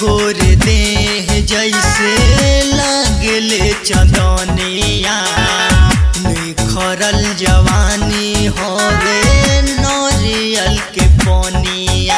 गोर देह जैसे लगले चंदनिया निखरल जवानी होवे नरियल के पनिया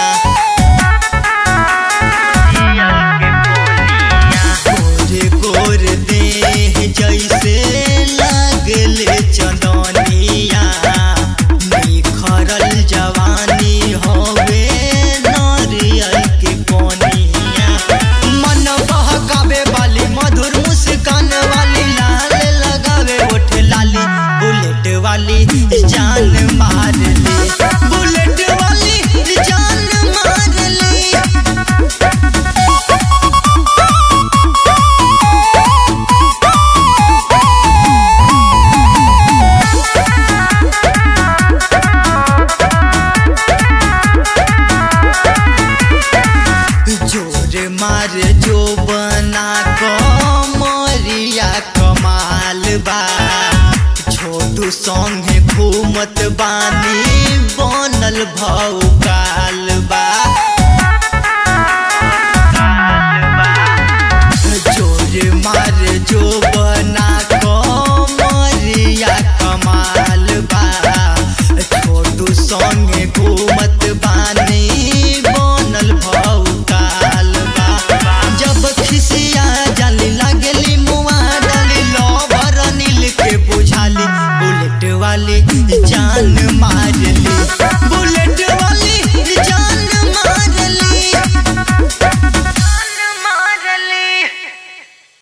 गोर गोर देह जैसे लगले चंदनिया निखरल जवानी होवे नरियल के पनिया मन बहकावे वाली मधुर मुस्कान वाली लाल लगावे ओठ लाली बुलेट वाली जान मार ली बुलेट वाली जान मार ली जोर मार जो बना कमरिया कमाल बा छोटू संगे घूमत बानी बनल भौकाल बा जोर मार जो बना कमरिया कमाल बा छोटू संगे घूमत बानी बनल भौकाल बा जब खिसिया जाली लागली मुआ डाली लवर नील के बुझाली बुलेट वाली जान मारली